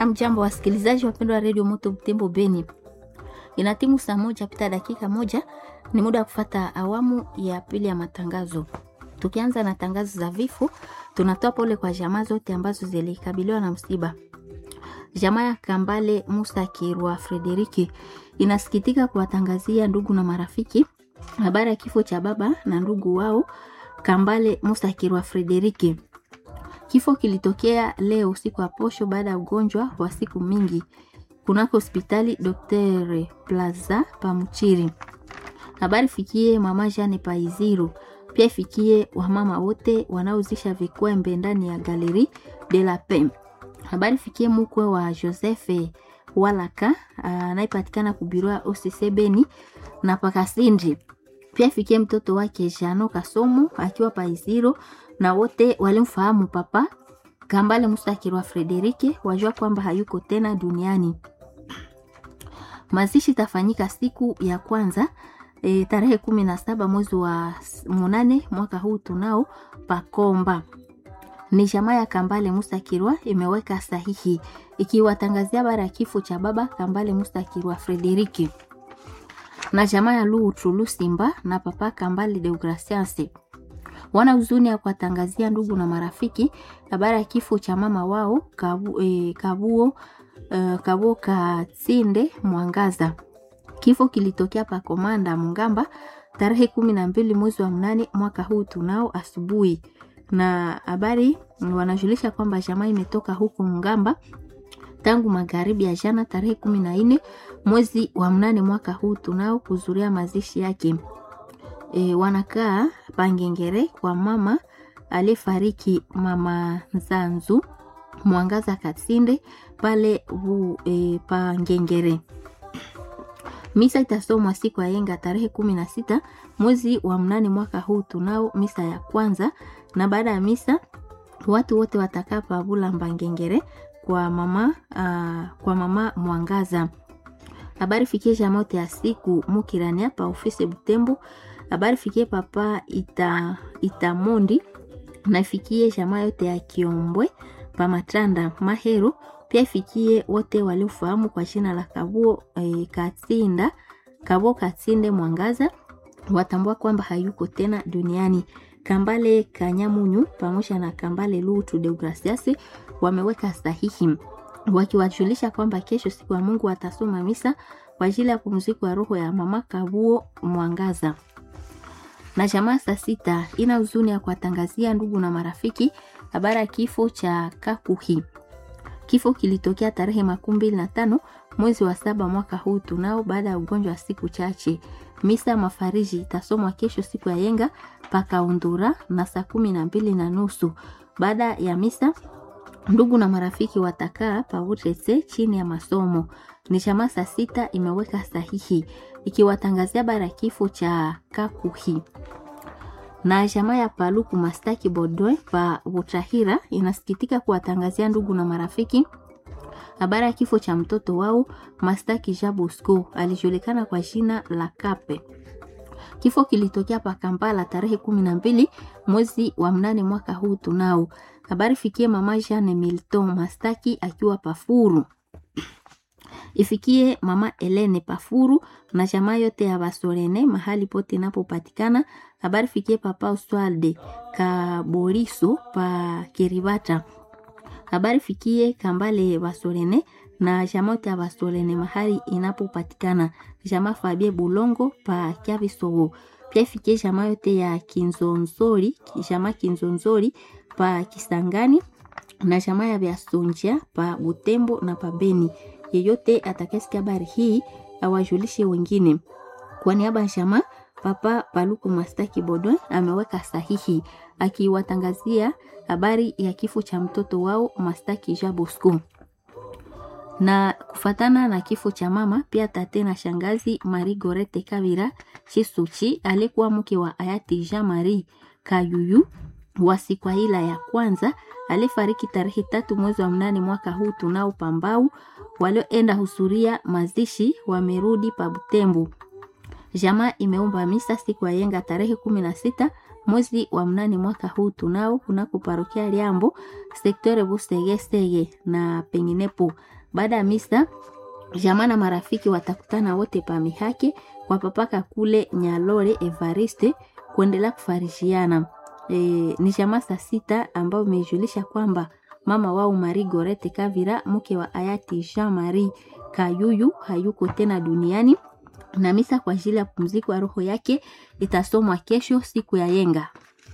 Amjambo wasikilizaji wapendwa wa redio Moto Butembo Beni, ina timu saa moja pita dakika moja, ni muda wa kufata awamu ya pili ya matangazo. Tukianza na tangazo za vifo, tunatoa pole kwa jamaa zote ambazo zilikabiliwa na msiba. Jamaa ya Kambale Musa Kirwa Frederiki inasikitika kuwatangazia ndugu na marafiki habari ya kifo cha baba na ndugu wao Kambale Musa Kirwa Frederiki. Kifo kilitokea leo usiku wa posho baada ya ugonjwa wa siku mingi kunako hospitali Dr. Plaza Pamuchiri. Habari fikie mama Jane Paiziru, pia ifikie wamama wote wanaozisha vikwembe ndani ya Galeri de la Paix. Habari fikie mkwe wa Joseph Walaka anayepatikana kubirua OCC Beni na Pakasindi. Pia ifikie mtoto wake Jano Kasomo akiwa Paiziro na wote walimfahamu papa Kambale Mustakirwa Frederike wajua kwamba hayuko tena duniani. Mazishi tafanyika siku ya kwanza e, tarehe kumi na saba mwezi wa munane mwaka huu tunao Pakomba. Ni jamaa ya Kambale Mustakirwa imeweka sahihi ikiwatangazia habari ya kifo cha baba Kambale Mustakirwa Frederike na jamaa ya Lutu Lusimba na papa Kambale Deogracias wana huzuni ya kuwatangazia ndugu na marafiki habari ya kifo cha mama wao Kabu, eh, Kabuo eh, Kabuo Katsinde Mwangaza. Kifo kilitokea pa Komanda Mungamba tarehe kumi na mbili mwezi wa mnane mwaka huu tunao asubuhi, na habari wanajulisha kwamba jamaa imetoka huko Mungamba tangu magharibi ya jana tarehe kumi na nne mwezi wa mnane mwaka huu tunao kuzuria mazishi yake. E, wanakaa Pangengere kwa mama aliyefariki mama Nzanzu Mwangaza Katsinde pale u, e, Pangengere. Misa itasomwa siku ya yenga tarehe kumi na sita mwezi wa mnane mwaka huu tunao misa ya kwanza, na baada ya misa watu wote watakaa pavula Mbangengere kwa mama uh, kwa mama Mwangaza. Habari fikie jamote ya siku mukirania pa ofisi Butembo habari fikie papa ita itamondi na ifikie jamaa yote ya Kiombwe pa Matranda Mahero, pia ifikie wote waliofahamu kwa jina la Kabuo e, Katsinda Kabuo Katsinde Mwangaza, watambua kwamba hayuko tena duniani. Kambale Kanyamunyu pamoja na Kambale Lutu Deogracias wameweka sahihi wakiwajulisha kwamba kesho siku ya Mungu watasoma misa kwa ajili ya pumziko ya roho ya mama Kabuo Mwangaza na jamaa saa sita ina huzuni ya kuwatangazia ndugu na marafiki habari ya kifo cha Kakuhi. Kifo kilitokea tarehe makumi mbili na tano mwezi wa saba mwaka huu tunao, baada ya ugonjwa wa siku chache. Misa mafariji itasomwa kesho siku ya yenga pakaundura na saa kumi na mbili na nusu. Baada ya misa ndugu na marafiki watakaa pautese chini ya masomo. Ni jamaa saa sita imeweka sahihi ikiwatangazia habari ya kifo cha Kakuhi na jamaa ya Paluku Mastaki Bodwe pa Butahira inasikitika kuwatangazia ndugu na marafiki habari ya kifo cha mtoto wao Mastaki Jabusco alijulikana kwa jina la Kape. Kifo kilitokea pa Kampala tarehe kumi na mbili mwezi wa mnane mwaka huu tunao. Habari fikie mama Jane Milton Mastaki akiwa Pafuru ifikie mama Elene Pafuru na jamaa yote ya Basorene mahali pote inapopatikana. Habari fikie papa Oswalde Kaboriso pa Kiribata. Habari fikie Kambale Basorene na jamaa yote ya Basorene mahali inapopatikana. Jamaa Fabie Bulongo pa Kyabisogo. Pia ifikie jamaa yote ya Kinzonzori, jamaa Kinzonzori pa Kisangani na jamaa ya Biasonja pa Butembo na pa Beni yeyote atakayesikia habari hii awajulishe wengine. Kwa niaba ya jamaa, Papa Paluku Mastaki Bodwe ameweka sahihi akiwatangazia habari ya kifo cha mtoto wao Mastaki Jabosco. Na kufatana na kifo cha mama, pia tate na shangazi Marie Gorete Kavira Chisuchi alikuwa mke wa hayati Jean Marie Kayuyu wa Sikwaila ya kwanza alifariki tarehe tatu mwezi wa mnane mwaka huu tunao Pambau. Walioenda husuria mazishi wamerudi pa Butembo. Jamaa imeomba misa siku ya yenga tarehe kumi na sita mwezi wa mnane mwaka huu tunao kunako parokia Liambo sektore Busegesege na penginepo. Baada ya misa jamaa na marafiki watakutana wote pa mihake kwa papaka kule Nyalore Evariste kuendelea kufarishiana. E, ni jamaa saa sita ambao imejulisha kwamba mama wao Marie Gorete Kavira mke wa hayati Jean Marie Kayuyu hayuko tena duniani na misa kwa ajili ya pumziko ya roho yake itasomwa kesho siku ya yenga.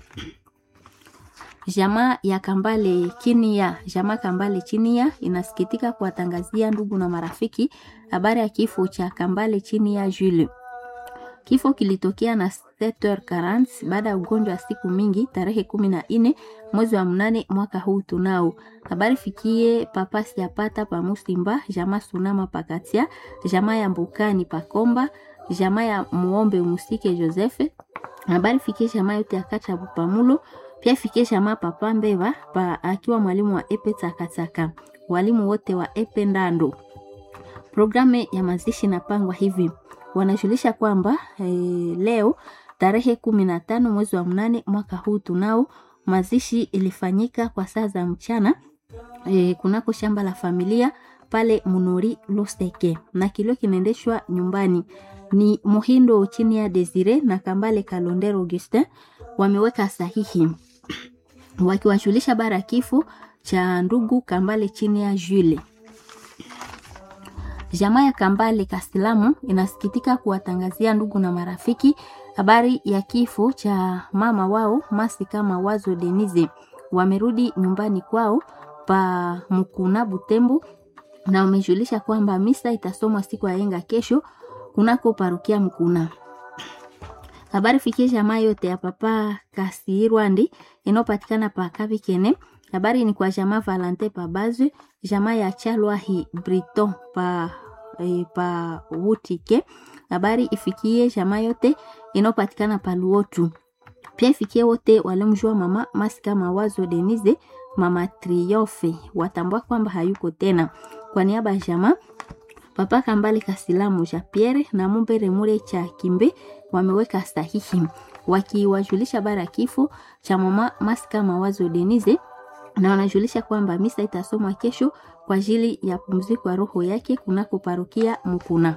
Jamaa ya Kambale chini ya jamaa Kambale chini ya inasikitika kuwatangazia ndugu na marafiki habari ya kifo cha Kambale chini ya Jules. Kifo kilitokea na 7h40 baada ya ugonjwa wa siku mingi tarehe kumi na nne mwezi wa mnane mwaka huu tunao. Habari fikie papa siapata pa Musimba, jamaa Sunama pakatia, jamaa ya Mbukani pakomba, jamaa ya Muombe Musike Josefe. Habari fikie jamaa yote ya Kacha Bupamulo, pia fikie jamaa papa Mbeva pa akiwa mwalimu wa Epe Takataka, walimu wote wa Epe Ndando. Programu ya mazishi inapangwa hivi wanajulisha kwamba e, leo tarehe kumi na tano mwezi wa mnane mwaka huu tunao mazishi ilifanyika kwa saa za mchana e, kunako shamba la familia pale Munori Loseke na kilio kinaendeshwa nyumbani. Ni Muhindo chini ya Desire na Kambale Kalondero Augustin wameweka sahihi wakiwajulisha bara kifo cha ndugu Kambale chini ya Jules. Jamaa ya Kambale Kasilamu inasikitika kuwatangazia ndugu na marafiki habari ya kifo cha mama wao Masika Mawazo Denise. Wamerudi nyumbani kwao pa Mukuna Butembo na wamejulisha kwamba misa itasomwa siku ya yenga kesho kunako parukia Mkuna. Habari fikie jamaa yote ya papa Kasirwandi inayopatikana pa Kabikene. Habari ni kwa jamaa Valente pa Bazwe, jamaa ya Chalwahi Briton pa e, pa Wutike. Habari ifikie jamaa yote inayopatikana pa Luotu. Pia ifikie wote walimjua mama Masika Mawazo Denise, mama Triofe, watambua kwamba hayuko tena. Kwa niaba ya jamaa Papa Kambale Kasilamu ja Pierre na Mumbere Mure cha Kimbe wameweka sahihi wakiwajulisha bara kifo cha mama Masika Mawazo Denise na wanajulisha kwamba misa itasomwa kesho kwa ajili ya pumziko ya roho yake kunako parokia Mukuna.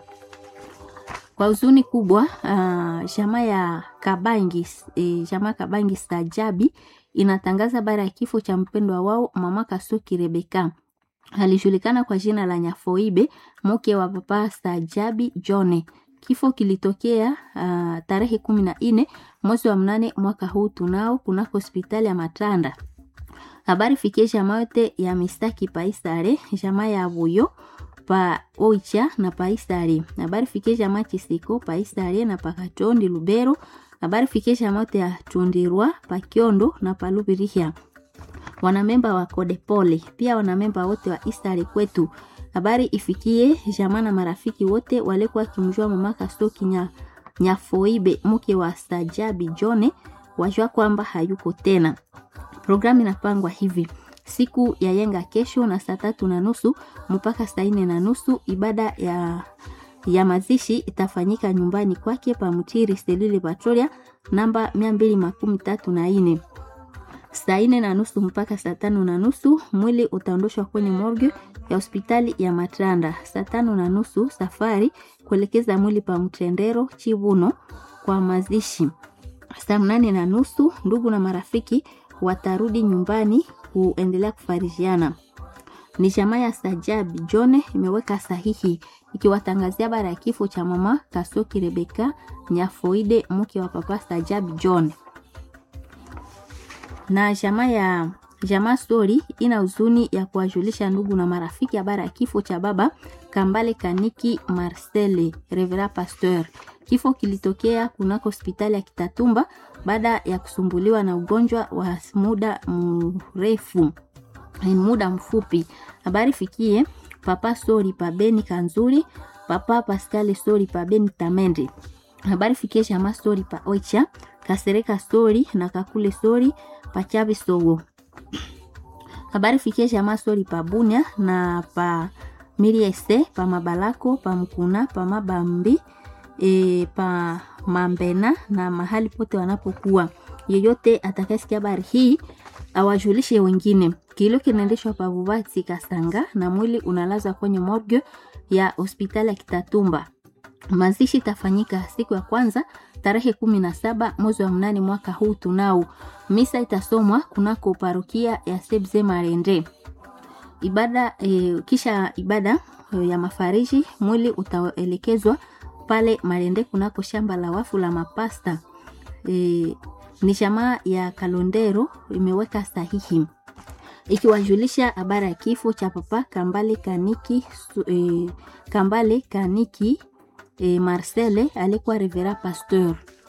Kwa huzuni kubwa uh, jamaa ya Kabangi e, jamaa Kabangi Stajabi inatangaza bara ya kifo cha mpendwa wao mama Kasuki Rebeka alijulikana kwa jina la Nyafoibe, mke wa papa Stajabi Jone. Kifo kilitokea uh, tarehe kumi na nne mwezi wa mnane mwaka huu tunao kunako hospitali ya Matanda. Habari fikie jamaa yote ya mistaki paisare, jamaa ya Buyo pa Oicha na paisare. Habari fikie jamaa Chisiko paisare na pakatondi Lubero. Habari fikie jamaa yote ya Tundirwa pa Kiondo na palubirihia wanamemba wa Kodepole pia wanamemba wote wa Istari kwetu. Habari ifikie jamaa na marafiki wote walikuwa kimjua mama Kastoki nya, Nyafoibe mke wa Stajabi Jone wajua kwamba hayuko tena. Programu inapangwa hivi: siku ya yenga kesho na saa tatu na nusu mpaka saa nne na nusu ibada ya ya mazishi itafanyika nyumbani kwake pa Mutiri Selile Patrolia namba mia mbili makumi tatu na nne saa nne na nusu mpaka saa tano na nusu mwili utaondoshwa kwenye morgue ya hospitali ya Matranda. Saa tano na nusu safari kuelekeza mwili pa Mtendero Chibuno kwa mazishi. Saa mnane na nusu ndugu na marafiki watarudi nyumbani kuendelea kufarijiana. Ni jamaa ya Sajabi Jone imeweka sahihi ikiwatangazia bara ya kifo cha mama Kasoki Rebeka Nyafoide mke wa papa Sajabi Jone na jamaa ya jamaa story ina huzuni ya kuwajulisha ndugu na marafiki habari ya kifo cha baba Kambale Kaniki Marcele Revera Pasteur. Kifo kilitokea kunako hospitali ya Kitatumba baada ya kusumbuliwa na ugonjwa wa muda mrefu muda mfupi. Habari fikie papa Sori Pabeni Kanzuri, papa Pascal Sori Pabeni Tamende. Habari fikie jamaa Sori pa Oicha, Kasereka Sori na Kakule Sori pachavi sogo habari fikie jamaa sori pa bunya na pa miriese pa mabalako pa mkuna pa mabambi e, pa mambena na mahali pote wanapokuwa yeyote atakayesikia habari hii awajulishe wengine. Kilio kinaendeshwa pa Bubati Kasanga na mwili unalazwa kwenye morgue ya hospitali ya Kitatumba. Mazishi itafanyika siku ya kwanza tarehe kumi na saba mwezi wa mnane mwaka huu tunao. Misa itasomwa kunako parokia ya Sebze Marende. Ibada e, kisha ibada e, ya mafariji mwili utaelekezwa pale Marende kunako shamba la wafu la mapasta. E, ni jamaa ya Kalondero imeweka sahihi ikiwajulisha habari ya kifo cha papa Kambale Kaniki e, Kambale Kaniki e, Marcele alikuwa revera pasteur